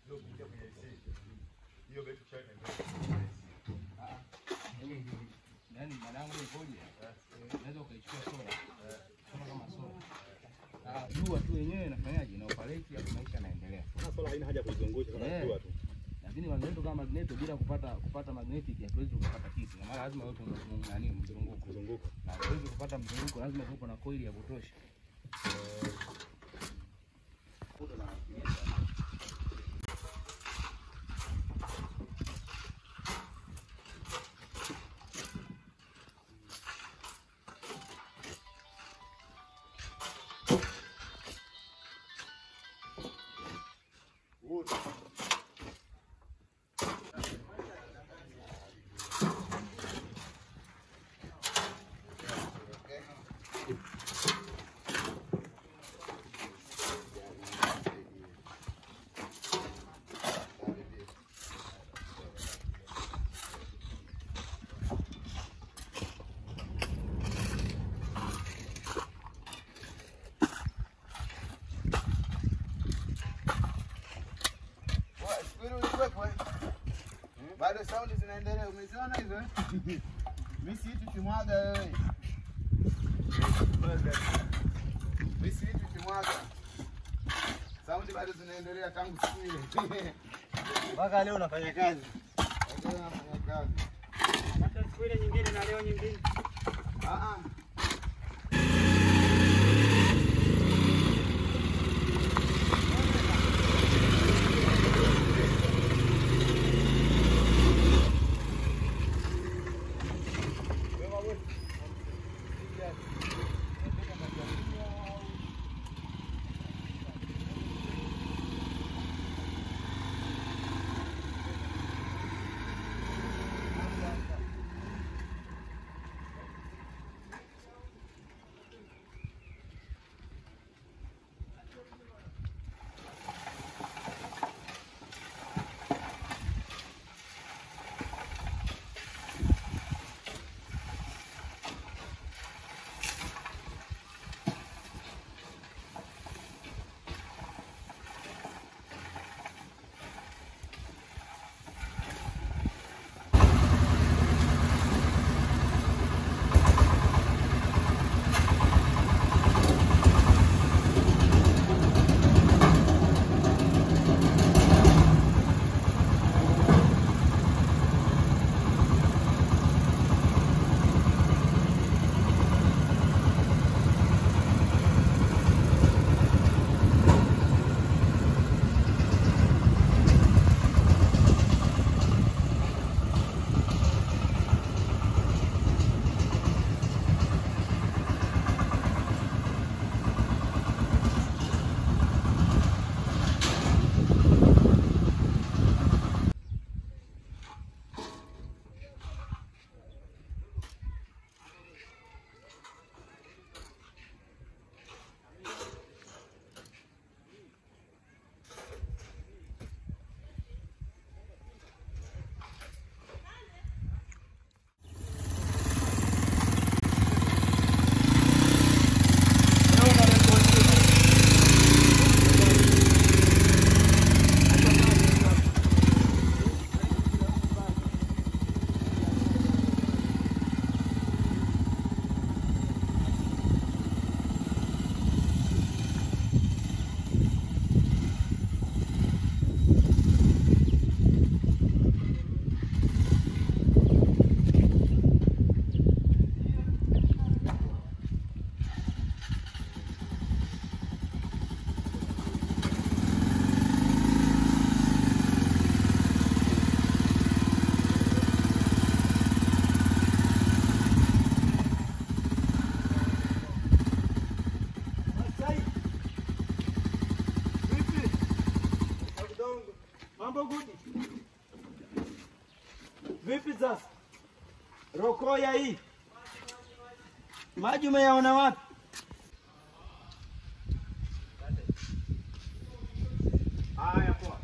Ndio kuingia kwenye AC. Hiyo betri kishaenda. Yaani mwanangu ikoje? Unaweza ukaichukua sola. Sola kama sola. Ah, jua tu yenyewe inafanyaje? Ina operate hapo maisha yanaendelea. Maana sola haina haja kuizungusha kama Eh. jua tu. Lakini magneto kama magneto bila kupata kupata magnetic hatuwezi tukapata kitu. Na maana lazima yote nani mzunguko. Kuzunguka. Na hatuwezi kupata mzunguko lazima kuwepo na coil ya kutosha. Bado saundi zinaendelea, umeziona hizo? eh? Mimi si hitu kimwaga wewe. Mimi si hitu kimwaga. Saundi bado zinaendelea tangu siku ile. Mpaka leo unafanya kazi. Ndio nafanya kazi. Hata siku ile nyingine na leo nyingine. Ah ah. Mambo gudi. Vipi sasa? Rokoya hii. Maji umeyaona wapi? Haya poa.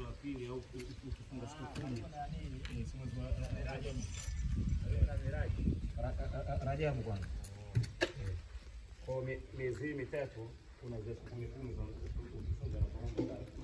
wa pili au ukifunga siku kumi eh, si mwezi wa Rajabu. Ra- ra- ra- Rajabu kwanza. Eh, Kwa mi- miezi hii mitatu kuna zile siku kumi kumi za ukifunga na kuomba